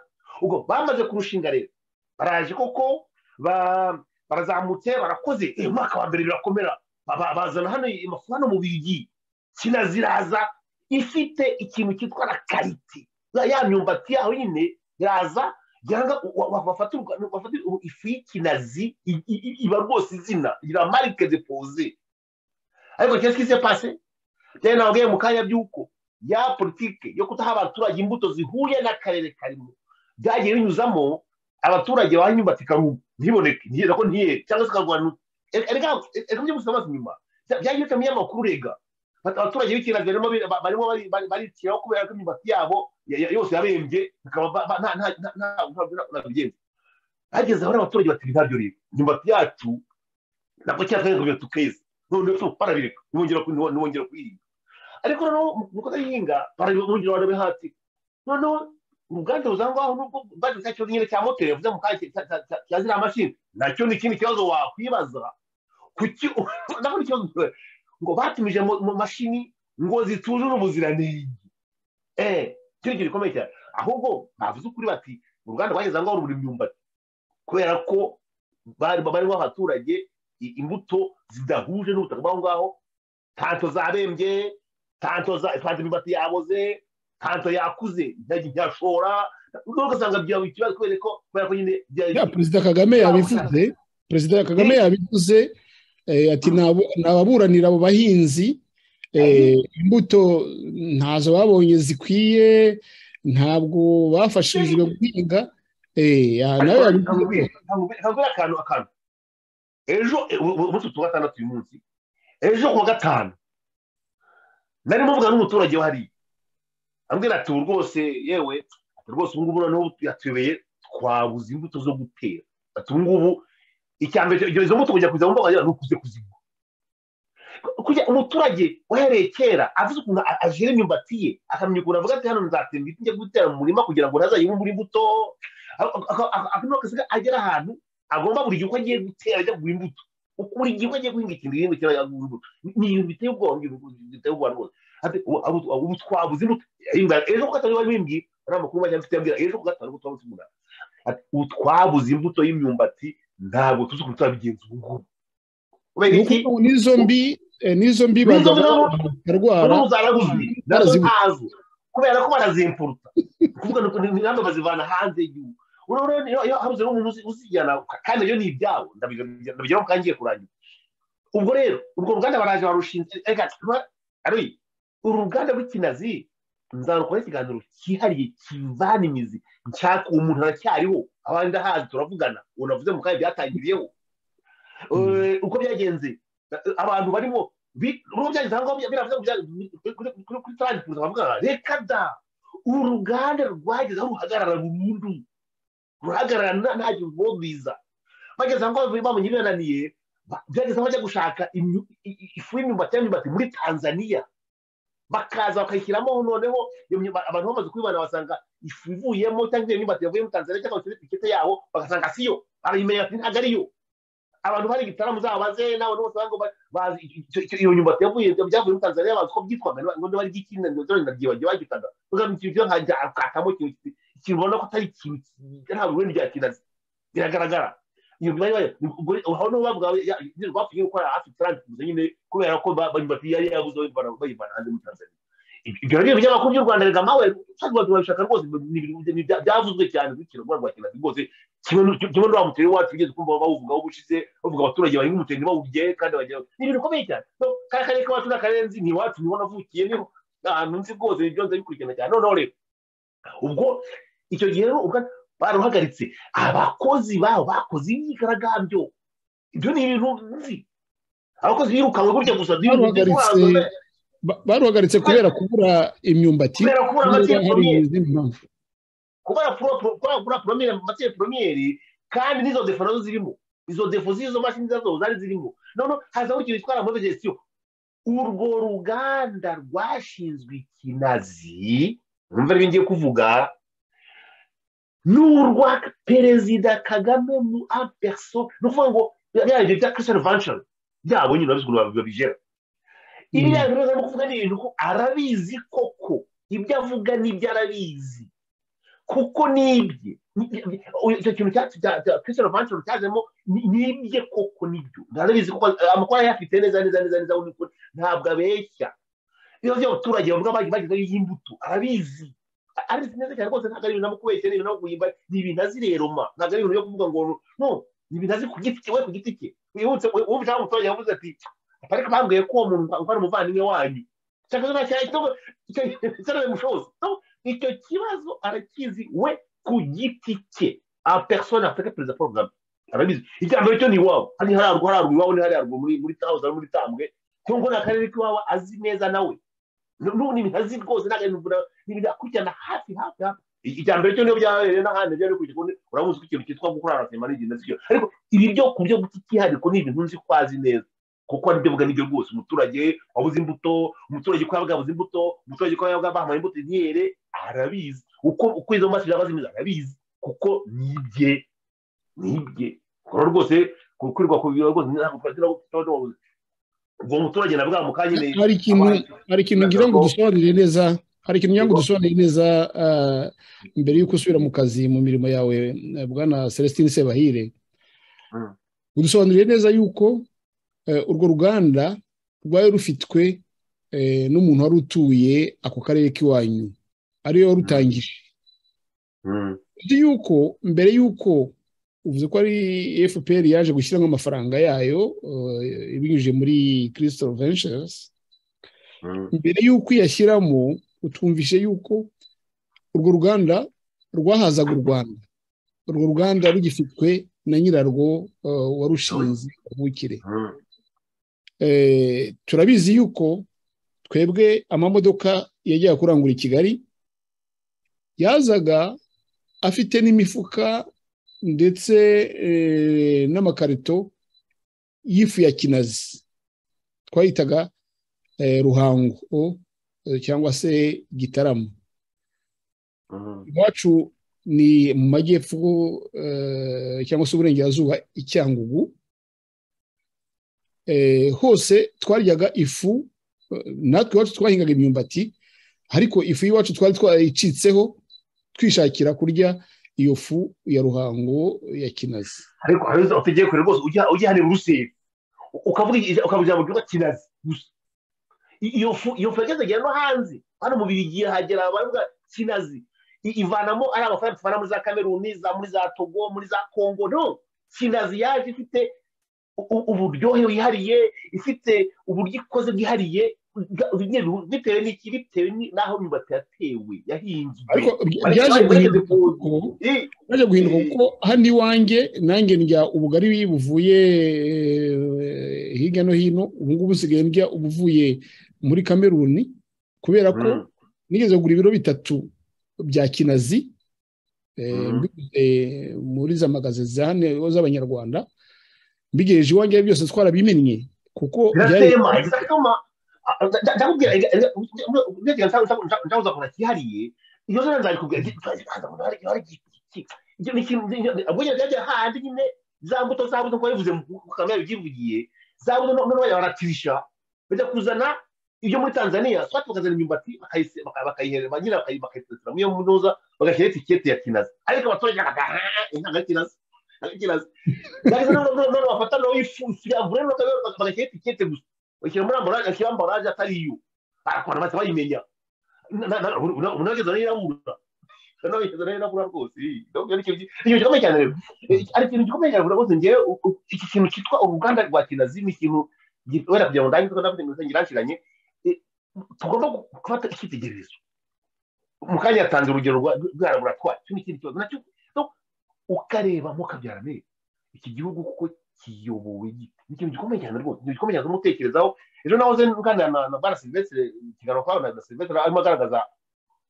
ubwo bamaze kurushinga rero baraje koko ba- barazamutse barakoze Eh, umwaka wa mbere birakomera Ba- bazana hano amafu hano mu bigi kinaziraza ifite ikintu cyitwa na karite ya ya myumbati yaho nyine iraza yanga bafata urwa- bafata ifu y'ikinazi i- i- i- iba rwose izina ira marike depoze ariko qu'est-ce qui s'est passé rero nababwiye mu kanya by'uko ya politike yo kudaha abaturage imbuto zihuye n'akarere karimo byagiye binyuzamo abaturage baha imyumbati ikarumba ntiboneke ntiye- nako ntiyere cyangwa se ikarwanywa erega erega mujye gusoma amazi inyuma byagiye bitamye amakuru rega abaturage b'ikirazi barimo bari- barimo bari- bari- bariciraho kubera ko imyumbati yabo ya- ya- yose yabembye bikaba ba- ba- nta nta nta nta nta- nta bigenza hageze aho n'abaturage bati ntabyo rero imyumbati yacu ntabwo cyatwerekanye tukeza none tu barabireka ntibongera ku- ntibo- ntibongera kuyirinda ariko noneho mu kudahinga barabongera barabe hasi noneho uruganda ruza aho ngaho nubwo bari cya kibazo nyine cya moteri yavuze mu kanya cya- cya- cya cya ziriya mashini nacyo ni ikindi kibazo wakwibaza kuki nabwo ni ikibazo ngo batumije mu mu mashini ngo zitujuje ubuziranenge eh cyo kintu gikomeye cyane ahubwo bavuze ukuri bati uruganda rwageze aho ngaho rubura imyumbati kubera ko bari barimo abaturage i- imbuto zidahuje n'ubutaka bw'aho ngaho tanto zabembye tanto za tanto imyumbati yaboze tanto yakuze ntajya ntashora nubwo ugasanga byaba ikibazo kubera ko kubera ko nyine byari- ya perezida kagame yabivuze perezida kagame yabivuze eh, ati "Nabo- nababuranira abo bahinzi eh, imbuto ntazo babonye zikwiye ntabwo bafashijwe guhinga eh, ya- nawe yabivuze kabwira akantu akantu ejo umunsi wa gatandatu uyu munsi ejo ku wa gatanu nari muvugana n'umuturage wari ambwira ati ubu rwose yewe ati rwose ubu ngubu noneho yatuyobeye twabuze imbuto zo gutera ati ubu ngubu icya mbere cyo- izo mbuto kujya kuziha mu mbaga ni ukuze kuzigura kujya umuturage wahereye kera avuze ukuntu a- ajera imyumbati ye akamenya ukuntu avuga ati hano nzatera ibiti njya gutera mu murima kugira ngo ntazayibumure imbuto akanywa akasiga agera ahantu agomba buri gihe uko agiye gutera ajya kugura imbuto Uko buri gihe uko agiye guhinga ikintu igihingwa kiba yagura imbuto ni ibintu biteye ubwoba mu gihugu biteye ubwoba rwose Ati, ubu- ubu- ubu twabuze imbuto Yarimbwira- ejo ku gatanu bari bimbwiye ari amakuru bajya mfite yambwira ejo ku gatanu ubu twabuze imbuto Ati, ubu twabuze imbuto y'imyumbati ntabwo tuzi ukuntu turabigenza ubu ngubu kubera ni iki ukuvuga ngo n'izo mbi eh, n'izo mbi N'izo mbi bagaba nabo- bakarwara n'ubu zaraguzwe nazo Barazibuze. ntazo kubera ko barazimpuruta kuvuga ngo ni ingamba bazivana hanze y'igihugu Uriya- uriya- iyo iyo habuze n'umuntu uzi- uzijyana kandi iyo ni ibyabo ndabijya- ndabigeraho kandi ngiye kurangira ubwo rero urwo ruganda baraje barushinze reka tuba- ari uru ruganda rw'ikinazi nzarukora ikiganiro cyihariye kivana imizi nshaka uwo muntu aracyariho abandi ahazi turavugana uwo navuze mu kanya byatangiriyeho Eh, uko byagenze eh, abantu barimo bi- uruhu byagize aho ngaho biravuze ngo bya- kuri- kuri- kuri- kuri tarani kuza bavuga ngo, reka da uru ruganda rwageze aho ruhagarara burundu ruhagarara nta- nta gintu rwogwiza bageze aho ngaho bamenye birananiye byageze aho bajya gushaka imyu- i- i- ifu y'imyumbati y'imyumbati muri tanzaniya bakaza bakayishyiramo noneho iyo myumbati abantu bamaze kuyibana basanga ifu ivuyemo cyangwa iyo myumbati yavuye muri tanzaniya cyangwa bafite etikete yaho bagasanga siyo barayimenya ati ntabwo ariyo abantu bari igitaramo zabaze n'abantu bose bari ngo ba- bazi icyo- icyo- icyo- iyo nyumbati yavuye byavuye muri tanzaniya bazi ko byitwaga ngo niba ari iby'ikindi ndagiye bagiye bagitaga uzana ikintu cyo nkajya akatamo ikintu ki- ikintu ubona ko atari ikintu ki- nta burundu bya kinazi biragaragara iyo bari bari ubwo aho niho bavuga ya- ya- bapfuye gukora hafi taranti gusa nyine kubera ko ba- banyumbati yari yabuze bayivana bayivana hanze muri tanzaniya ibyo rero ibinyamakuru by'u rwanda rega mawe ushaka abantu babishaka rwose ni ibintu bya- bya- byavuzwe cyane kuri kino rwa kinazi rwose kimwe n'u- kimwe n'uriya muteri wacu ugeze kumva bawuvugaho ubushize bavuga abaturage bahinga umuceri ntibawurye kandi bagira ni ibintu bikomeye cyane No, kariya karere k'iwacu ni akarenzi ni iwacu niho navukiye niho ahantu nzi rwose ibyo nza bikurikirana cyane noneho rero ubwo icyo gihe rero ubwa- baruhagaritse abakozi babo bakoze imyigaragambyo ibyo ni ibintu nzi abakozi birukanwe gutya gusa ni ibintu byo Baruhagaritse- kubanza, Ba- baruhagaritse kubera kubura imyumbati kubera kubura niba amateka hari ye. izindi mpamvu kubera pro- pro- kubera kubura poromire mu matire poromiyeri kandi n'izo defo nazo zirimo izo defo z'izo mashini zazo zari zirimo noneho hazaho ikintu gitwara muri gestiyo urwo ruganda rwashinzwe ikinazi numva ari ngiye kuvuga ni urwa perezida kagame mu aperso ni ukuvuga ngo biriya bintu bya christian vanchon byabo nyine urabizi ukuntu babigera iriya bintu arimo kuvuga ni ibintu ko arabizi koko ibyo avuga n'ibyo arabizi kuko nibye Ni- uyu- icyo kintu cyacu cya cya christian vanchon cyazemo ni- nibye koko nibyo arabizi kuko amakuru ayafite neza neza neza neza ubu ni ukuri. ntabwo abeshya ibibazo by'abaturage bavuga bagiye bagezeho iy'imbuto arabizi A- arabizi neza cyane rwose ntabwo ari ibintu namukubeshya ni ibintu namukuyimba ni ibintu azi rero ma ntabwo ari ibintu byo kuvuga ngo no ni ibintu azi ku giti cye we ku giti cye wibutse wumva cyangwa umuturage yavuze ati ariko bambwiye ko uwo muntu uvana umuvandimwe wanyu cyangwa se nta cyaha cyangwa cyangwa mushobozi No, icyo kibazo arakizi we ku giti cye a persona afite perezida paul kagame arabizi icya mbere cyo ni iwabo hari hararwo hararwo iwabo ni hararwo muri muri tawuza muri tambwe cyangwa ni akarere k'iwabo azi neza nawe n'ubu ni ibintu azi rwose ntabwo ari imvura ni ibintu akurikirana hafi hafi hafi icya mbere cyo niyo byabereye n'ahandi byo bikurikira kundi uramuzi ko ikintu cyitwa gukora arasema n'igenda sicyo ariko ibi byo ku byo guta ikihariko ni ibintu nzi ko azi neza kuko ari byo nibyo rwose umuturage wabuze imbuto umuturage ko yabuze imbuto umuturage ko yabuze bamuha imbuto ntiyere arabizi uko uko izo mbazi zaba zimeze arabizi kuko nibye nibye rero rwose kukwirwa ku biro rwose ntabwo twagira ngo tutabona ubwo muturage na bwa mukanya nyine hari ikintu hari ikintu ngira ngo Ntabwo- dusobanurire neza hari ikintu ngira ngo Yego. dusobanurire neza ah, mbere y'uko usubira mu kazi mu mirimo yawe eh, bwana celestine sebahire Mm. udusobanurire neza yuko eh, urwo ruganda rwari rufitwe eh, n'umuntu wari utuye ako karere k'iwanyu ariyo warutangije Mm. uzi yuko mbere y'uko uvuze ko ari fpr yaje gushyiramo amafaranga yayo eh, ibinyujije muri crystal ventures Mm. mbere y'uko iyashyiramo utwumvishe yuko urwo ruganda rwahazaga u rwanda urwo ruganda rugifitwe na nyirarwo eh, warushinze kavukire Mm. Eh, turabizi yuko twebwe amamodoka yajyaga kurangura i kigali yazaga afite n'imifuka ndetse eh, n'amakarito y'ifu ya kinazi twayitaga eh, ruhango eh, cyangwa se gitarama Mm. iwacu ni mu majyepfo eh, cyangwa se uburengerazuba i cyangugu Eh, hose twaryaga ifu eh, natwe iwacu twahingaga imyumbati ariko ifu y'iwacu twari twayicitseho twishakira kurya iyo fu ya ruhango ya kinazi ariko hari izo utegeye kure rwose ujya ujya hano ruseri ukavuga ijambo- ukavuga ijambo ryitwa kinazi gusa I- iyo fu iyo fu yageze agera no hanze hano mu birigiye hagera baravuga kinazi I- ivanamo ari amafaranga tuvana muri za kameruni za muri za togo muri za kongo no kinazi yaje ifite u- u- uburyohe wihariye ifite uburyo ikoze bwihariye bwa- bwa- bitewe n'iki bitewe ni- n'aho imyumbati yatewe yahinzwe ariko bya- Ariko byaje bari- guhinduka barigeze ku- kuko I- byaje guhinduka kuko hano iwanjye nanjye ndya ubugari buvuye eh, hirya no hino ubu ngubu nsigaye ndya ubuvuye muri kameruni kubera ko Mm. nigeze kugura ibiro bitatu bya kinazi eh, Mhm. mbiguze muri za magaze za hano z'abanyarwanda mbigejeje iwanjye byose twarabimennye kuko byari biratema biratema ndakubwira urebye nzabuza kora cyihariye iyo zose nzabikubwira ibyo ni ikintu ubwo njye byajya handi nyine za mbuto za mbuto kuko bivuze ukamenya ibyivugiye za mbuto noneho bajya baratirisha bajya kuzana ibyo muri tanzania twati bakazana imyumbati bakayiherera nyine bakayitesera muri iyo munoza bagashyira etiketi ya kinazi ariko abaturage bakaga intango ya kinazi kinazi ndetse noneho bafata nawe ifu yavure bagashyira etiketi gusa bashyira muri ambaraje ashyira ambaraje atari iyo barakora bata bayimenya unageza n'irangurura unageza n'irangurura rwose ikintu gikomeye cyane rero ari ikintu gikomeye cyane rwose ngewe iki kintu cyitwa uruganda rwa kinazi ni ikintu wenda kugira ngo ndangize ko ndafite ngo ngirashiranye tugomba gufata icyitegererezo mukanya yatanze urugero rwa laboratwari cyo ni ikindi kibazo nacyo ukarebamo ukabyarane iki gihugu kuko kiyobowe gite ni ikintu gikomeye cyane rwose ikintu gikomeye cyane umutekerezaho ejo nahoze nganira na na bwana silvestre ikiganiro kwawe na silvestre arimo agaragaza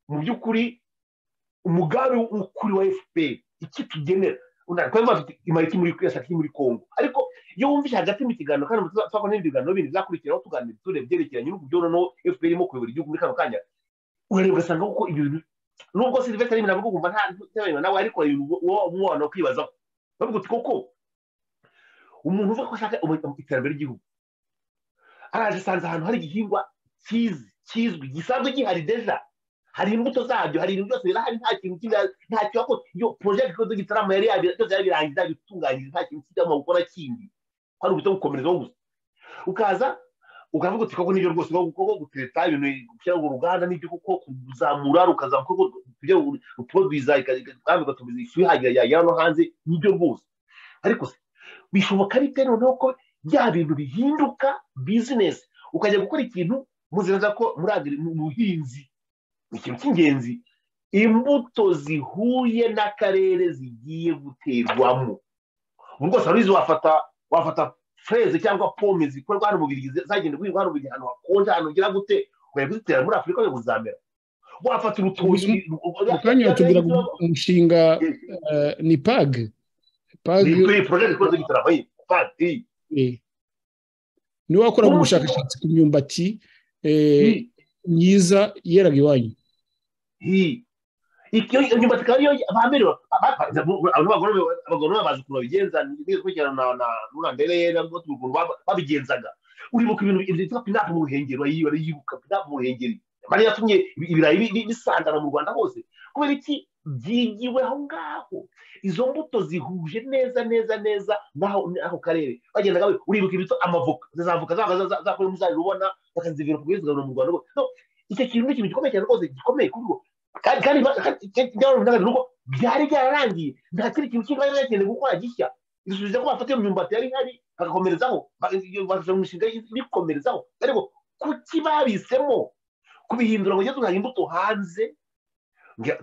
mu by'ukuri umugambi ukuri wa fpr icyo tugenera twavuga tuti imariki muri yasaki muri kongo ariko iyo wumvise hagati mu kiganiro kandi twakora n'ibindi biganiro bindi bizakurikiraho tuganira tureba ibyerekeranye n'ibihugu byo noneho fpr irimo kuyobora igihugu muri kano kanya urareba ugasanga kuko ibyo bintu nubwo silvestre arimo aravuga ukumva nta nawe ariko wowe wabona kwibazaho bavuga uti koko umuntu uvuga ko ashaka iterambere ry'igihugu araje asanze ahantu hari igihingwa cyizi kizwi gisanzwe gihari deja hari imbuto zabyo hari ibintu byose birahari nta kintu kimwe nta kibazo iyo porojegiti ikoze gitarama yari yabira byose yari birangiza bitunganyiriza nta kintu kijyamo gukora kindi hari uburyo gukomerezaho gusa ukaza ukavuga uti koko nibyo rwose koko gutereta ibintu gushyira mu ruganda nibyo kuko kuzamura rukazamura koko tujya rutubagwiza kandi ugatumiza ifu ihagera yagera no hanze nibyo rwose ariko se bishoboka bite noneho ko bya bintu bihinduka bizinesi ukajya gukora ikintu muziraza ko muri buhinzi ni ikintu cy'ingenzi imbuto zihuye n'akarere zigiye guterwamo ubu rwose wari wafata wafata fureze cyangwa pome zikorwa hano mu birigi zagenda guhingwa hano mu birigi ahantu hakonje ahantu ugira gute ukajya kuzitera muri afurika yo kuzamera wafata urutoki mu kanya batubwira umushinga ni page ni porojegiti ikoze gitaramo ye padi niwe wakoraga ubushakashatsi ku myumbati myiza yeraga iwanyu imyumbati ikaba ariyo bambere abagororwa bazi ukuntu babigenza n'ibikurikirana na rurandere ukuntu babigenzaga uribuka ibintu byitwa pinapu mu ruhengeri yibuka pinapu mu ruhengeri bari yatumye ibirayi bisandara mu rwanda hose kubera iki byigiwe aho ngaho izo mbuto zihuje neza neza neza n'ako karere bagendaga uribuka ibito amavoka zizavoka zakora muzabibona bakazivira ku bwiza mu rwanda icyo kintu ni ikintu gikomeye cyane rwose gikomeye kuri bo kandi nuko byari byararangiye nta kindi kintu kindi bari bakeneye gukora gishya bisubije ko bafata iyo myumbati yari ihari bagakomerezaho bagashaka imishinga ibikomerezaho ariko kuki babisemo kubihindura ngo ugeze ugaha imbuto hanze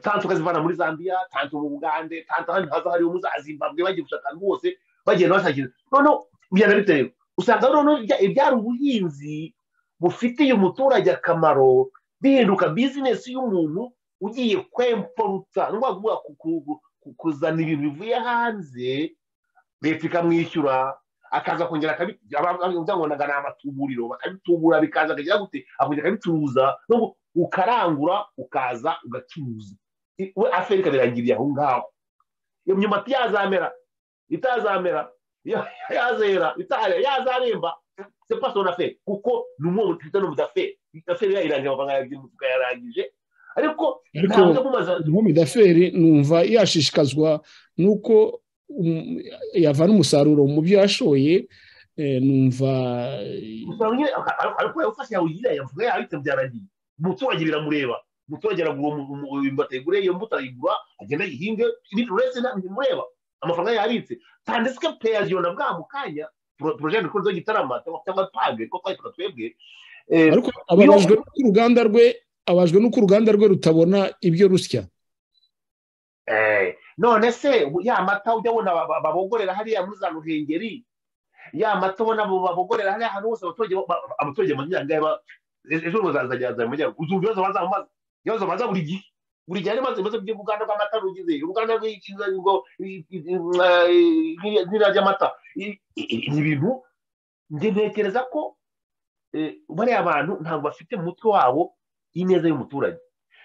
tanto ukazivana muri zambiya tanto mu bugande tanto ahandi haza hari umuza zimbabwe bagiye gushaka rwose bagenda bashakira noneho bigenda bitewe usanga noneho ibyari ubuhinzi bufitiye umuturage akamaro bihinduka bizinesi y'umuntu ugiye kwemporuta ni ukuvuga kuzana ibintu bivuye hanze leta ikamwishyura akaza kongera akabitangonaga ni amatuburiro bakabitubura bikaza akagera gute akongera akabicuruza ukarangura ukaza ugacuruza we aferi ikabirangiriye aho ngaho iyo myumbati yazamera itazamera yazera itarera yazaremba se paso na feri kuko ni umwe mufite no mudaferi idaferi yayirangira amafaranga yagiye mu tukayarangije ariko ntabwo kumaza nk'umudaferi numva yashishikazwa n'uko yavana umusaruro mu byo yashoye numva ariko ufashe yawe ugira yavuga yahita byarangiye umuturage biramureba umuturage aragura imbuto ayigure iyo mbuto arayigura agenda ayihinge ibindi uretse ntabimureba amafaranga yabitse tandis que peyaziyona bwa mu kanya porojegiti ikunze gitarama cyangwa page ko twayitwa twebwe ariko ababajwe n'uko uruganda rwe ababajwe n'uko uruganda rwe rutabona ibyo rusya none se ya mata ujya abona babogorera hariya muri za ruhengeri ya mata ubona babogorera hariya ahantu hose abaturage mu myanya ejo bazazajya mu majyaruguru uzumva ibibazo bazamubaza ibibazo baza buri gihe buri gihe harimo ibibazo by'uruganda rw'amata rugize uruganda rw'ingo nk'iriya ry'amata I- i- i- ibi bintu njye ntekereza ko eh, bariya bantu ntabwo bafite mu mutwe wabo ineza y'umuturage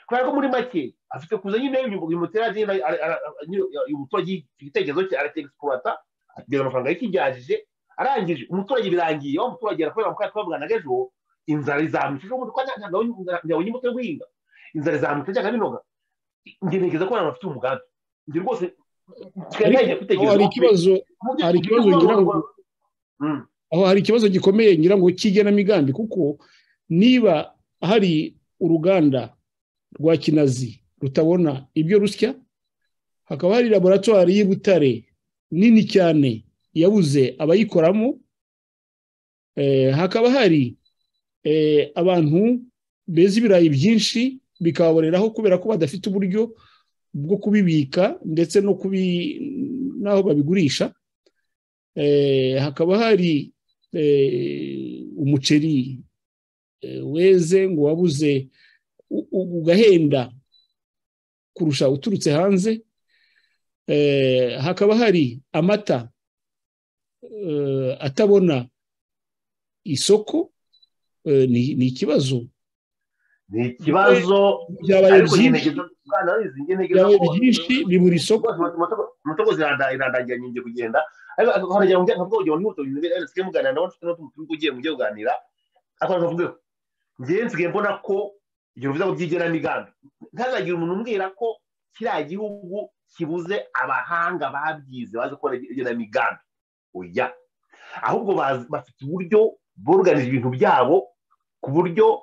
kubera ko muri make afite kuza nyine uyu muturage nyine ara- ara- ara- nyine uyu muturage igitekerezo cye aracyegisikurata akigeza amafaranga yikijyajije arangije umuturage birangiye wa muturage arakorera mu kanya twavuganaga ejo inzara izamutse ejo bundi ko nta- ntabwo yabonye umutwe guhinga inzara izamutse cyangwa binoga njye ntekereza ko abantu bafite umugambi njye rwose twebwe Ariko- njya aho gutekereza hari ko- ikibazo mu byo- hari mu ikibazo byo- ngira ngo- Mm. aho hari ikibazo gikomeye ngira ngo cy'igenamigambi kuko niba hari uruganda rwa kinazi rutabona ibyo rusya hakaba hari laboratwari y'i butare nini cyane yabuze abayikoramo Eh, hakaba hari eh, abantu beza ibirayi byinshi bikababoreraho kubera ko badafite uburyo bwo kubibika ndetse no kubi n'aho babigurisha Eh, hakaba hari eh, umuceri eh, weze ngo wabuze u- u- ugahenda kurusha uturutse hanze Eh, hakaba hari amata eh, atabona isoko eh, ni ni ikibazo ni ikibazo byabaye ariko njye byinshi ntekereza bwana Aloys, njye ntekereza byabaye ko byinshi bibura isoko moto rwose irandagira nyinjye kugenda ariko akahoragera ngo ntabwo ugiye n'ibuto bintu biri ariko muganira ndabona ufite n'utuntu turi kugiye mujye kuganira akabanza avuge njyewe nsigaye mbona ko ibyo bivuze ngo by'igenamigambi ntazagire umuntu umbwira ko kiriya gihugu kibuze abahanga babyize bazi gukora igenamigambi oya ahubwo bazi- bafite uburyo boruganiza ibintu byabo ku buryo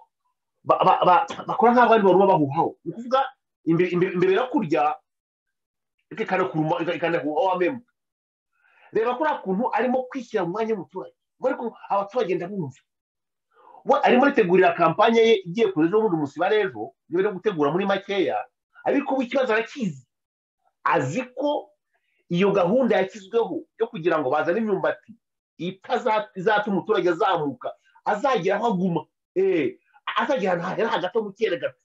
ba- ba- ba- bakora nk'aho abandi baruma bahuhaho ni ukuvuga imbere imbere- imbere yo kurya ikanakuruma ikanahuha wamemu reba kuriya kuntu arimo kwishyira mu mwanya w'umuturage ubwo ariko abaturage ndabumva we arimo aritegurira kampanye ye igiye kuza ejo bundi umunsi wa rero niba ari gutegura muri makeya ariko ubu ikibazo arakizi azi ko iyo gahunda yashyizweho yo kugira ngo bazane imyumbati itaza- izatuma umuturage azamuka azagira aho aguma Eh, azagira ahantu hahera hagati mu kere gato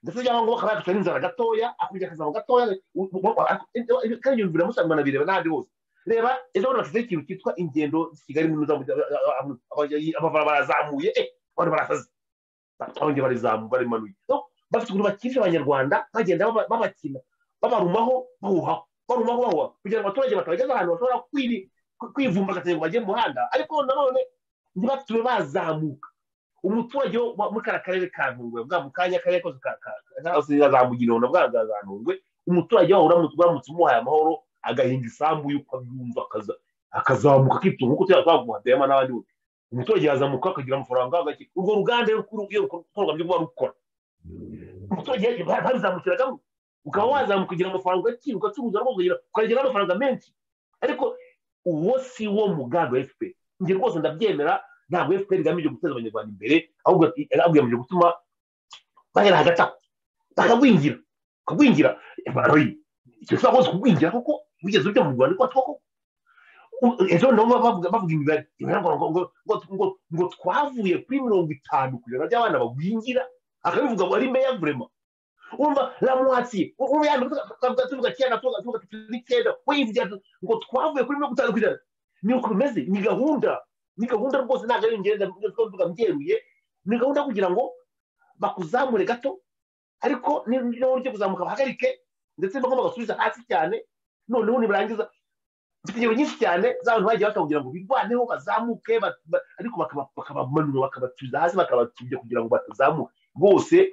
ndetse cyangwa ngo bakaba yafite n'inzara gatoya akongera akazama gatoya u- u- u- ariko- eh, kandi ibyo bintu biramusanzwe banabireba n'ahandi hose reba ejo bundi bashyizeho ikintu cyitwa ingendo kigali mu za- amavara barazamuye eh, abantu barasaze abandi barizamuye barimanuye No, bafite ukuntu bakinisha abanyarwanda bagenda baba- babakina babarumaho bahuhaho barumaho bahuhaho kugira ngo abaturage batabageza ahantu bashobora kwiri- kwi- kwivumbagatanya ngo bajye mu muhanda ariko nanone ntibatume bazamuka umuturage wo wa- muri kariya karere ka ntungwe bwa mu kanya akarere kose ka- ka- kose kazamugirira na bwa bwa za ntungwe umuturage waho uramutse uramutse umuhaye amahoro agahinga isambu y'uko abyumva akaza- akazamuka akitunga nk'uko tuba twaguha dema n'abandi bose umuturage yazamuka akagira amafaranga agake urwo ruganda iyo rukuru- iyo rukorwa byo kuba rukora umuturage yaje ba- babizamukiragamo ukaba wazamuka ugira amafaranga ugakira ugacuruza rwose ukagira- ukagira n'amafaranga menshi ariko uwo si wo mugambi wa fpr njye rwose ndabyemera ntabwo fpr igamije guteza abanyarwanda imbere ahubwo ahubwo igamije gutuma bagera hagati aho bakagwingira kugwingira rero icyo tuba rwose kugwingira kuko wigeze ujya mu rwanda kuko koko u- ejo nabo bavuga bavuga imibare imibare ngo ngo ngo ngo ngo ngo twavuye kuri mirongo itanu kugera by'abana bagwingira akabivuga ngo ari meya vurema urumva ramuwatsi urumva yandi tuvuga tuvuga cyenda tuvuga tuvuga turi cyenda we yivugira ati, ngo twavuye kuri mirongo itanu kugera ni uko bimeze ni gahunda ni gahunda rwose ntabwo ari ingenda tuvuga mbyeruye ni gahunda kugira ngo bakuzamure gato ariko n'uburyo kuzamuka bahagarike ndetse bagomba basubiza hasi cyane noneho nibarangiza mfite ingero nyinshi cyane z'abantu bagiye bashaka kugira ngo birwaneho bazamuke ba- ba- ariko bakaba- bakabamanura bakabatuza hasi bakabatubya kugira ngo batazamuke rwose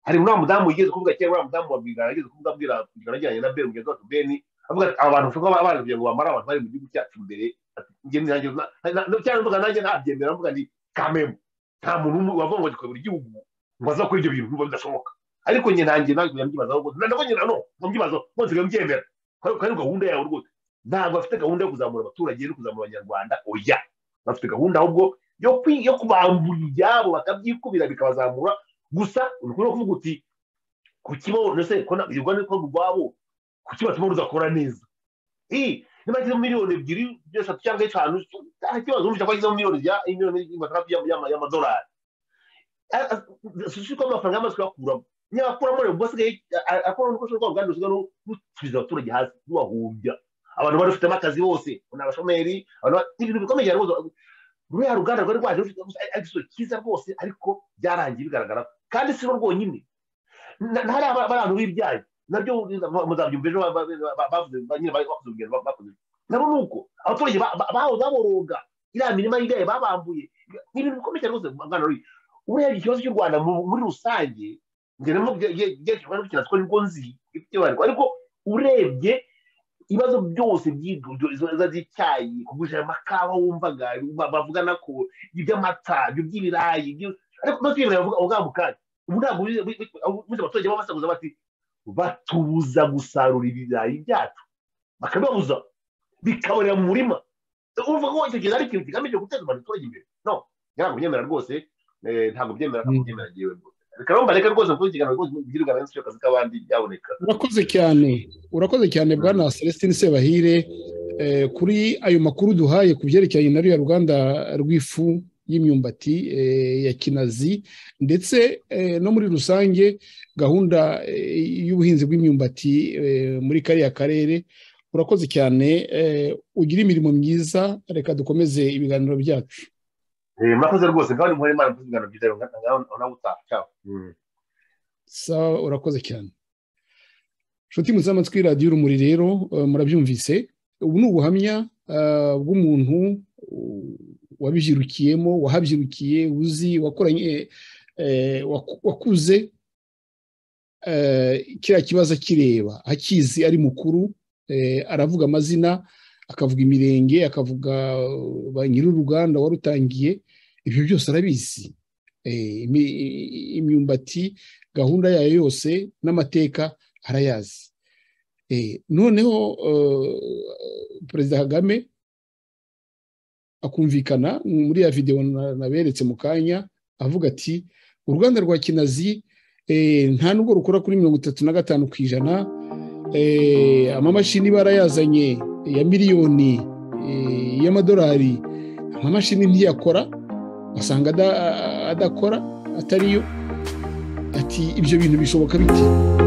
hari uriya mudamu wigeze kuvuga cyangwa uriya mudamu wa bigana yigeze kuvuga abwira bigana ajyanye na beni mugenzi wacu beni avuga ati aba bantu bashobora kuba kugira ngo bamare abantu bari mu gihugu cyacu imbere ati njye nanjye na- na- na- cyangwa mvuga nanjye ntabyemera mvuga ni kamemu nta muntu umwe wavuga ngo gikorera igihugu ngo aza kuri ibyo bintu biba bidashoboka ariko njye nanjye nanjye nkajya mbyibazaho rwose nanjye nyine no nkabyibazaho rwose nkajya mbyemera kandi kandi gahunda yawe rwose ntabwo bafite gahunda yo kuzamura abaturage no kuzamura abanyarwanda oya bafite gahunda ahubwo yo kwi- yo kubambura ibyabo bakabyikubira bikabazamura gusa ni ukuvuga kuvuga uti ku kibo ndetse ko na- urwo ni ko rwabo ku kibo batuma ruzakora neza iyi niba yashyizemo miliyoni ebyiri eshatu cyangwa eshanu nta kibazo urumva ko yashyizemo miliyoni ya miliyoni maganatatu y'ama- y'ama- y'amadolari si ko amafaranga yamaze kuyakuramo niyakuramo rero ubwo asigaye akora urukoresho rw'uruganda rusigaye rutubiza abaturage hasi rubahumbya abantu bari bafitemo akazi bose ni abashomeri abantu ba- ibintu bikomeye cyane rwose ruriya ruganda rwari rwaje rufite gusa ari ari igisubizo cyiza rwose ariko byarangiye bigaragara ko- kandi si bo rwonyine Na- ntari aba- abantu b'ibyayi nabyo muzabyumva ejo ba- ba- ba- ba- bavuze ba- nyine bari bakoze urugendo ba- bakoze nabo ni uko abaturage ba- ba- bahoze baboroga iriya mirima y'ibyayi babambuye ni ibintu bikomeye cyane rwose mwana ruri buriya ikibazo cy'u rwanda mu- muri rusange ngera mu byerekerwa no gukina siko nibwo nzi ibyo bari ariko urebye ibibazo byose by'iduduriza z'icyayi kugurisha amakawa wumvaga ba- bavugana ko iby'amata ibyo by'ibirayi ibyo- ariko no kwibira bavuga mu kanya ubu ntabwo bize abaturage baba basakuza bati batubuza gusarura ibirayi byacu bakabibabuza bikaborera mu murima urumva ko icyo kintu ari ikintu kigamije guteza abaturage imbere no ntabwo byemera rwose eh, ntabwo byemera ntabwo byemera yewe reka mbareke rwose kuko ikiganiro rwose mubyiruka benshi akazi k'abandi byaboneka urakoze cyane urakoze cyane bwana celestin sebahire Eh, kuri ayo makuru duhaye ku byerekeranye na ruriya ruganda rw'ifu y'imyumbati eh, ya kinazi ndetse eh, no muri rusange gahunda eh, y'ubuhinzi bw'imyumbati eh, muri kariya karere urakoze cyane eh, ugire imirimo myiza reka dukomeze ibiganiro byacu Eh, murakoze rwose kandi muhore imana mvuze ibiganiro byiza rero ngaho nawe utaha ciao Mm. sawa urakoze cyane inshuti muzi amatwi radiyo urumuri rero eh, murabyumvise ubu ni ubuhamya eh, bw'umuntu uh, wabibyirukiyemo wahabyirukiye uzi wakoranye eh, waku- wakuze eh, kiriya kibazo akireba akizi ari mukuru eh, aravuga amazina akavuga imirenge akavuga uh, ba nyir'uruganda warutangiye ibyo byose arabizi Eh, imi- imyumbati gahunda yayo yose n'amateka arayazi Eh, noneho eh, perezida kagame akumvikana muri ya videwo na- naberetse mu kanya avuga ati uruganda rwa kinazi eh, nta nubwo rukora kuri mirongo itatu na gatanu ku ijana eh, amamashini barayazanye ya miliyoni eh, y'amadolari amamashini ntiyakora basanga ada- adakora atariyo ati ibyo bintu bishoboka bite